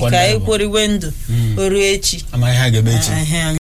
Ọkwa ka ndị anyị bụ. kworiwe ndụ Mm. o ruo echi ama ihe a ga-eme echi Ehe.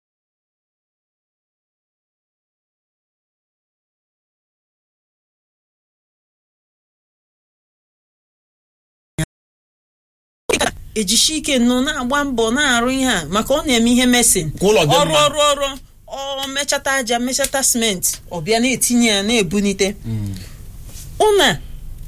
ejishi ike nọ na-agba mbọ na-arụ ihe a maka ọ na-eme ihe mesin Ka ụlọ dị ọrụ mma. ọrụ ọrụ ọ mechata aja mechata simenti ọ bịa na-etinye ya na-ebunite Mm. ụna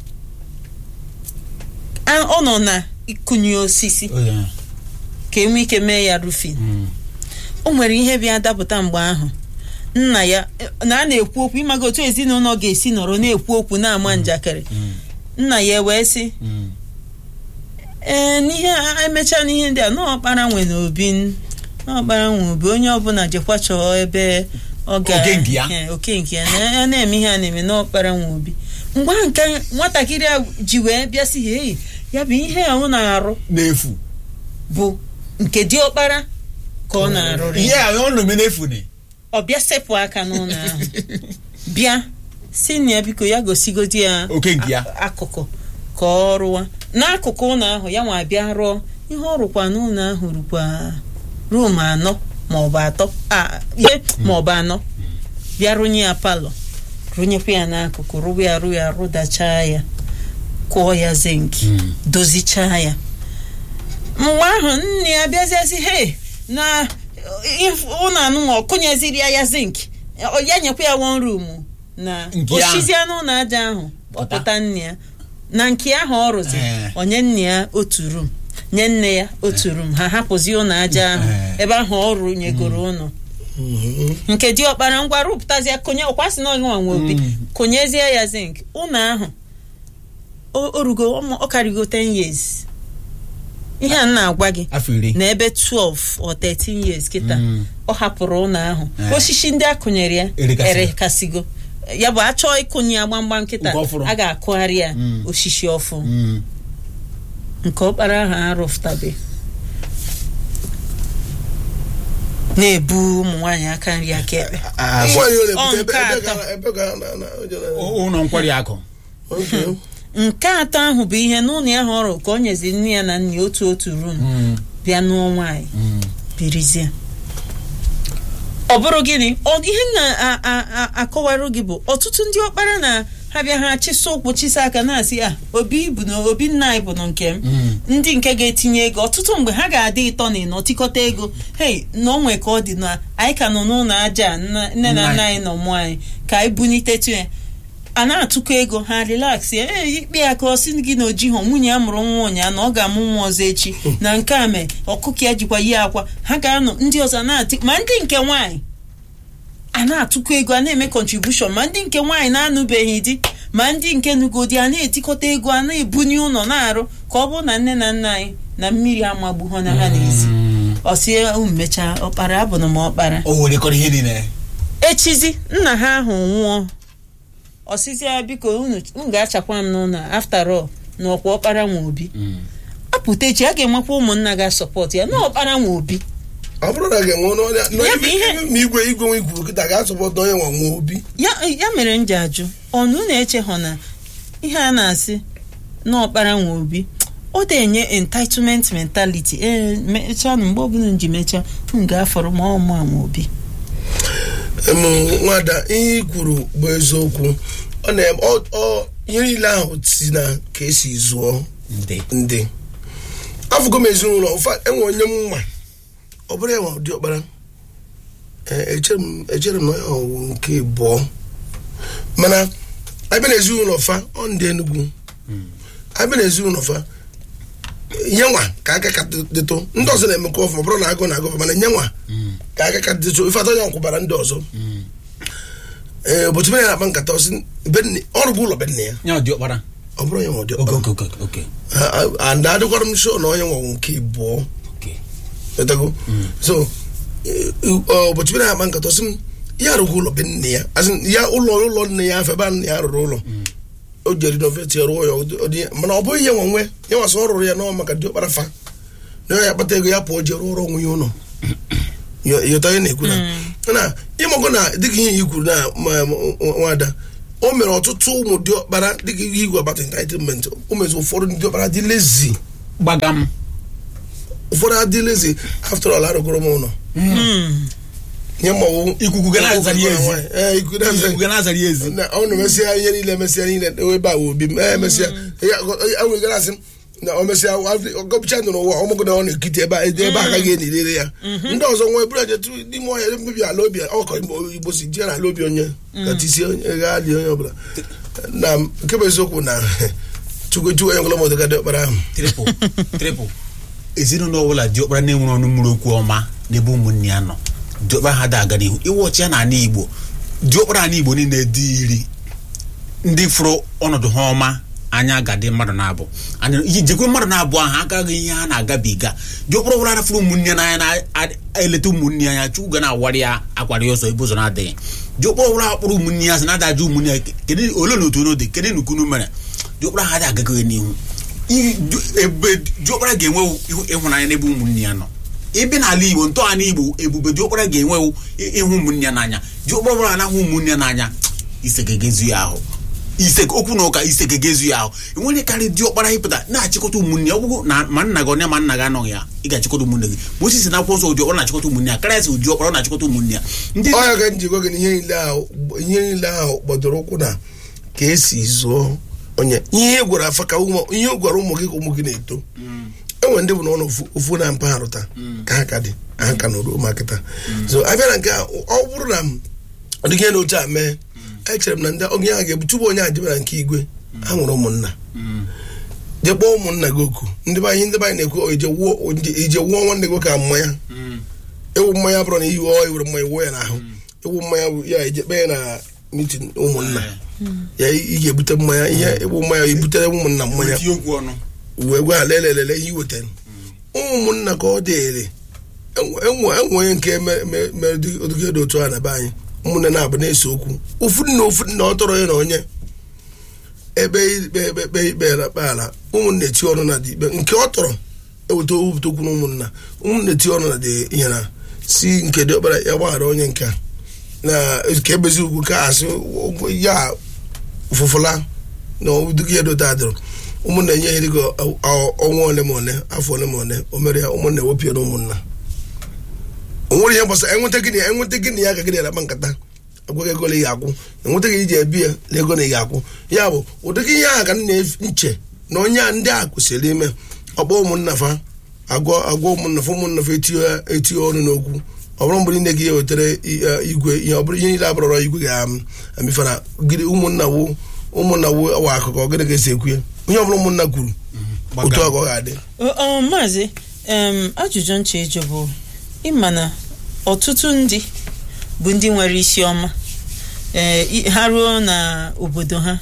a- ọ nọ na ịkụnye osisi Oh, yeah. ka enwee ike mee ya rufin Mm. o nwere ihe bịa dapụta mgbe ahụ nna ya na a na-ekwu okwu ịmaga otu ezinụlọ ga-esi nọrọ na-ekwu okwu na-ama njakịrị Mm. nna ya wee sị Mm. ee n'ihe a- emechaa n'ihe ndị a n'ọkpara nwe na obi n'ọkpara nwe obi onye ọbụla jekwa chọọ ebe ọ ga Oke nke ya. Ee, oke nke ya na ya na-eme ihe a na-eme n'ọkpara nwe obi mgbe ahụ nke nwatakịrị a ji wee bịa sị ha eyi ya bụ ihe a ọ na-arụ n'efu bụ nke diọkpara ka ọ na-arụrụ ihe ya a ọ na-eme n'efu ni ọ bịa sepụ aka n'ụlọ ahụ bịa si na ya biko ya gosigodi ya Oke nke ya. a- akụkụ ka ọ rụwa n'akụkụ ụlọ ahụ ya nwa bịa rụọ ihe ọ rụkwa n'ụlọ ahụ rukwa rum anọ maọbụ atọ a ihe maọbụ anọ bịa rụnye ya palọ rụnyekwa ya n'akụkụ rụwa ya rụ ya rụdachaa ya kụọ ya zinki Mm. dozichaa ya mgbe ahụ nne ya bịaziazi he na if- ụlọ anụnwa ọkụnyeziri ya ya zink ya nyekwa ya one room na Nke ahụ. oshizie n'ụlọ aja ahụ Pụta. ọpụta nne ya na nke ahụ ọ rụzi Eh. onye nne ya otu room nye nne ya otu room ha hapụzi ụlọ aja ahụ Eh. ebe ahụ ọ rụnyegoro ụlọ nke diọkpara ngwa rụpụtazie konye ọkwasị na ọgịnwa nwe obi Mm. konyezie ya zinc ụlọ ahụ o o rugo ọmụ- ọ karịgo 10 years ihe a m na-agwa gị afọ iri na ebe 12 or 13 years kịta Mm. ọ hapụrụ ụlọ ahụ Eh. osisi ndị akụnyere ya Erekasịgo. erekasịgo ya bụ achọọ ịkụnye ya gbamgbam kịta Nke ọfụrụ. a ga-akụgharị ya Mm. osisi ọfụ Mm. nke ọkpara ahụ arụfụtabe na-ebu ụmụ nwaanyị aka nri aka ekpe Ah, nwaanyị Ọ, na-ebute ebe nke ebe atọ. ga- ebe ga na na o jere- ụlọ nkwari akụ Okay. nke atọ ahụ bụ ihe n'ụlọ ya hụrụ ka o nyezi nne ya na nne ya otu otu rum Mm. bịa nụọ nwaanyị Mm. birizie ọ bụrụ gịnị ọ ihe m na-akọwarụ gị bụ ọtụtụ ndị ọkpara na ha bịa ha chịsa ụkwụ chịsa aka na-asị a obi bụ na obi nna anyị bụ na nke m Mm. ndị nke ga-etinye ego ọtụtụ mgbe ha ga-adị ịtọ na ịnọ tikọta ego hei na onwe ka ọ dị na anyị ka nọ n'ụlọ aja a, nna- nne na nna anyị nọ mụọ anyị ka anyị bunitetu ya a na-atụkọ ego ha relax ya ee ikpe ya ka ọ sị gị na ojighọ nwunye ya mụrụ nwa ụnyaa na ọ ga-amụ nwa ọzọ echi na nke a mee ọkụkọ ya jikwa yi akwa ha ga-anọ ndị ọzọ na-atị ma ndị nke nwaanyị a na-atụkọ ego a na-eme contribution ma ndị nke nwaanyị na-anụbeghị di ma ndị nke nugodi a na-etikọta ego a na-ebunye ụlọ na-arụ ka ọ bụrụ na nne na nna anyị na mmiri amagbu ha na ha n'ezi ọsie unu mechaa ọkpara abụna m ọkpara o werekọrọ ihe niile echizi nna ha ahụ nwụọ ọsịsị ya biko unu unu ga-achakwa m n'ụlọ after all na ọkwa ọkpara nwa obi Mm. apụta echi a ga-enwekwa ụmụnna ga-asọpọt ya na ọkpara nwa obi ọ bụrụ na a ga-enwe n'ọnya na Ya bụ ihe- ebe ma igwe igwe nwe ikwu kịta ga-asọpọta onye nwa nwa obi ya ya mere m ji ajụ ọnụ na-eche hụ na ihe a na-asị na ọkpara nwa obi ọ na-enye entitlement mentality ee mechaa na mgbe ọbụla m ji mechaa m ga-afọrọ ma ọ mụ nwa obi Em, nwada ihe i kwuru bụ eziokwu ọ na ọ ọ- ihe niile ahụ si na ka esi zụọ ndị ndị afụgo m ezinụlọ ụfa enwe onye m nwa ọ bụrụ ya nwa ụdị ọkpara Ee, echere m echere m na ya ọwụ nke abụọ mana abịa na ezinụlọ fa ọ ndị Enugu abịa na ezinụlọ fa nye nwa ka aka ka dịtụ ndị ọzọ na-emekọ ọfụma ọ bụrụ na agụ na agụ mana nye nwa ka aka ka dịtụ ife atọ ya nkwụbara ndị ọzọ ee ụbọchị mere na-akpa nkata ọsị be nne- ọrụ bụ ụlọ be nne ya ya dị ọkpara ọ bụrụ ya nwa ụdị oke ọkpara oke oke oke and adịkwara m sure na onye nwa nke abụọ oke etago so eh, eh, ụbọchị bere akpa nkata sị m ya arụghị ụlọ be nne ya as in, ya ụlọ ụlọ nne ya afọ ebe a nne ya rụrụ ụlọ o jere noveti rụọ ya ụdị- ụdị ya. mana ọ bụghị ya nwa nwe ya nwasị ọ rụrụ ya n'ọ maka dị ọkpara fa na ya kpata ego ya pụọ jee rụọ ọrụ onwe ya ụlọ Yo- yọta ihe na-ekwu na na ịmago na dịka ihe i kwuru na ma- ma- nwada o mere ọtụtụ ụmụ dị ọkpara dịka ihe igwe agbata entitlement o mezi ụfọdụ ndị ọkpara dị lezi gbagam ụfọdụ adịlezi after all arụgoro m ụlọ nye mmanwụ Ikuku ga na-azara ya ezi. ee ikuku na-aza Ikuku ga na-azara ya ezi. na ọ na-emesịa ihe niile emesịa niile ebe a wụ obi m ee emesịa enwere gara asị m na o mesịa ọgọpụcha nọ n'ụwa ọmụgụ na ọ na-ekiti ebe a ebe aka ga-enirere ya ndị ọzọ nwe bụrụ ejetu n'ime ọhịa mmebi ala obi ọkọ igbo si jee n'ala obi onye katisi onye ga dị onye ọbụla na nke bụ eziokwu na chukwu chukwu onye ọbụla mọdụ gadị ọkpara ahụ tripụ tripụ ezinụlọ ọbụla diọkpara na-enwere ọnụ mmiri okwu ọma n'ebe ụmụnne ya nọ diọkpara ha da aga n'ihu iwe ọchị ya na ala igbo diọkpara ala igbo niile dị iri ndị fụrụ ọnọdụ ha ọma anya ga-adị mmadụ na-abụ Anya- iji jekwe mmadụ na-abụ ahụ agaghị ihe ha na-agabiga diọkpara ọbụla na-afụrụ ụmụnne ya n'anya na-eleta ụmụnne ya anya chukwu ga na-awarị ya akwarị ọsọ ebe ụzọ na-adịghị diọkpara ọbụla kpụrụ ụmụnne ya sị na ada ajụ ụmụnne ya kedu ole na otu n'ode kedu nukunu mere diọkpara ha dị agaghị n'ihu Iri- du- ebe diọkpara ga-enwe ihu- ịhụnanya n'ebe ụmụnne ya nọ ebe n'ala igbo ntọala igbo ebube diọkpara ga-enwe ịhụ ụmụnne ya n'anya diọkpara ọbụla na-ahụ ụmụnne ya n'anya ise ga-egezu ya ahụ ise okwu na ụka ise ga-egezu ya ahụ enweghị karị diọkpara ịpụta na-achịkọta ụmụnne ya ọ bụrụ na ma nna gị onye ma nna gị anọghị ya ị ga-achịkọta ụmụnne gị Moses na akwụkwọ nsọ diọkpara na-achịkọta ụmụnne ya karịa sị diọkpara ọ na-achịkọta ụmụnne ya ndị ọ ya ka m ji gwa gị na ihe niile ahụ ihe niile ahụ gbadoro ụkwụ na ka esi zụọ onye ihe ị gwara afa ka ụmụ ihe ị gwara ụmụ gị ka ụmụ gị na-eto enwere ndị bụ na ọ nọ ofu- ofu na mpaghara taa ka ha ka dị ha ka nọrụ ụmụakịta so abịa na nke a ọ bụrụ na ọ dịghị ihe na oche a mee echere m na ndị onye ahụ ga-ebu tupu onye a jebara nke igwe ha nwere ụmụnna je kpọọ ụmụnna gị oku ndị be anyị ndị be anyị na-ekwu "O, ije wuo ije wuo nwanne gị ka mmanya ewu mmanya bụrụ na iyi ọ ewere mmanya wuo ya n'ahụ ewu mmanya bụ ya eje kpee na mitin ụmụnna ya ị ga-ebute mmanya ihe ewu mmanya ebutere ụmụnna mmanya tinye okwu ọnụ wee gwa ha lelelele ihe i wetara ụmụnna ka ọ dịrị enwe enwe onye nke mere mere- mere ụdị- ụdịka dị otu a na be anyị ụmụnne na-abụ na-ese okwu ofu nna ofu nna ọ tọrọ ya na onye ebe ikpe ebe ekpe ikpe na kpe ala ụmụnna eti ọnụ na dị ikpe nke ọ tọrọ eweta owupụta okwu na ụmụnna ụmụnna eti ọnụ na dị ihe na si nke dị ọkpara ya gbaghara onye nke a na ka ebezi ugwu ka asị ya ụfụfụla na ụdịka ihe dota adịrọ ụmụnna enye ihe dịka ọ- ọ- ọnwa ole ma ole afọ ole ma ole o mere ya ụmụnna ewepịa na ụmụnna o nwere ihe gbasara enweta gịnị enweta gịnị ya ka gịnị na-akpa nkata agwaghị ego na ị ga-akwụ enweta gị iji ebi ya na ego na ị ga-akwụ ya bụ ụdịka ihe ahụ ka m na-nche na onye a ndị a kwesịrị ime ọkpọ ụmụnna fa agwọ agwọ ụmụnna fa ụmụnna fa etinye etinye ọnụ n'okwu ọ bụrụ mgbe niile gị ya wetara i- eh, igwe ihe ọ bụrụ ihe niile abụrọrọ igwe ga-amịfara gịnị ụmụnna wo ụmụnna wo awa akụkọ gịnị ga-esi ekwu ya onye ọbụla ụmụnna kwuru otu a ka ọ ga-adị Ọ- ọ, maazị em, ajụjụ nche ịjụ bụ ịma na ọtụtụ ndị bụ ndị nwere isi ọma ee, i- ha ruo na obodo ha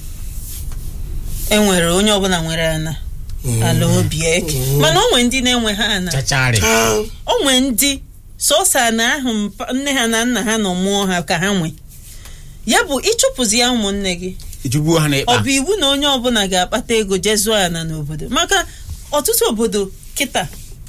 enwere onye ọbụla nwere ana ala obi eke mana onwe ndị na-enwe ha ana chacharị Ah, onwe ndị sọsọ ana ahụ mpa- nne ha na nna ha nọ mụọ ha ka ha nwe ya bụ ịchụpụzi ya ụmụnne gị ejugbuo ha ọ n'ịkpa bụ iwu na onye ọbụla ga-akpata ego jee zụọ ana n'obodo maka ọtụtụ obodo kịta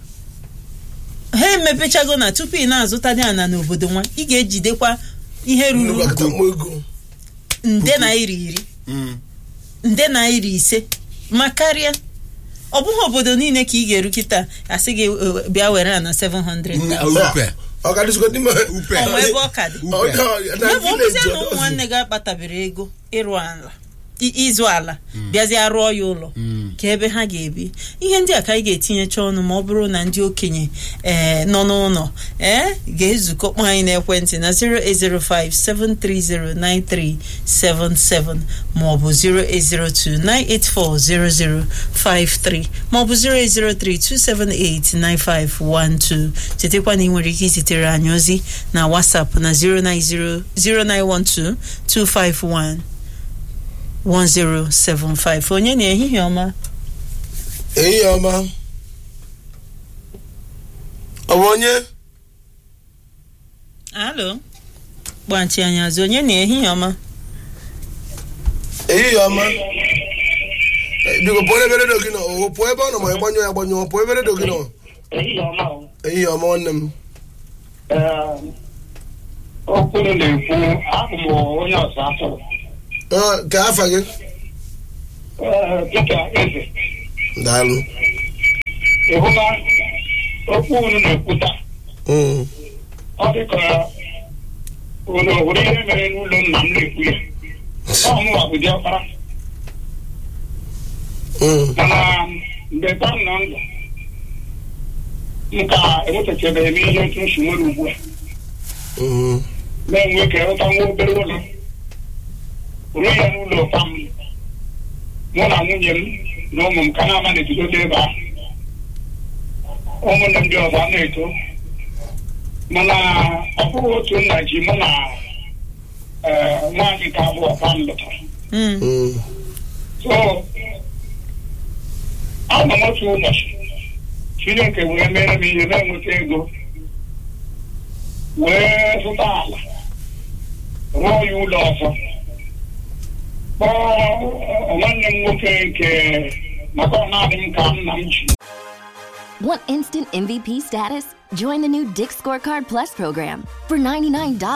ha emepechago na tupu ị na-azụtadị ana n'obodo nwa ị ga-ejidekwa ihe nnukwu ruru akụkọ mmụọ ego nde naira iri Mm. nde naira ise ma karịa ọ bụghị obodo niile ka ị ga-eru kịta asị gị "Eh, bịa were ana 700 Mm, upe ọ ka dịzikwa n'ime upe ọnwa ebe ọ ka dị Ọ dị- na ya bụ ọbụzie village na ọ ụmụ dọzi. nwanne gị akpatabere ego ịrụ ala i- ịzụ ala bịazie rụọ ya ụlọ ka ebe ha ga-ebi ihe ndị a ka anyị ga-etinyecha ọnụ ma ọ bụrụ na ndị okenye ee nọ n'ụlọ ee ga-ezukọ kpọọ anyị n'ekwentị na 08057309377 maọbụ 08029840053 maọbụ 08032789512 chetakwa na ị nwere ike izitere anyị ozi na WhatsApp na 090 0912 1075 onye na ehihie ọma ehihie ọma ọ bụ onye alo gbachi anyị azụ onye na ehihie ọma ehihie ọma Eh, biko pụọ ebe redio gị nọ o pụọ ebe ọ nọ ma ịgbanyụ ya agbanyụ pụọ ebe redio gị nọ ehihie ọma o. ehihie ọma nwanne m Ee, okwu unu na-ekwu abụ m onye ọzọ atụrụ Ah, ka afa gị Ee, dịka eze daalụ ịhụla okwu unu na-ekwu taa Mm. ọ dị ka unu hụrụ ihe mere n'ụlọ nna m na-ekwu ya ọ mụwa bụ diọkpara Mm. mana mgbe ka m nọ ndụ m ka enwetachabeghị m ihe otu nsị nwere ugbu a Mm. na-enwe ka ịrụta nwa obere ụlọ ruo ya n'ụlọ ụka m mụ na nwunye m na ụmụ m ka na-ama na-ebidote ebe ahụ ụmụnne m ndị ọzọ a na-eto mana ọ bụghị otu nna ji mụ na eh, nwaanyị nke abụọ ka m lụtara Mm. Mm. so ana m otu ụbọchị chineke wee mere m ihe na-enweta ego wee zụta ala rụọ ya ụlọ ọzọ kpọọ nwanne m nwoke nke maka ọ na-adị m ka nna m ji Want instant MVP status? Join the new Dick Scorecard Plus program. For $99,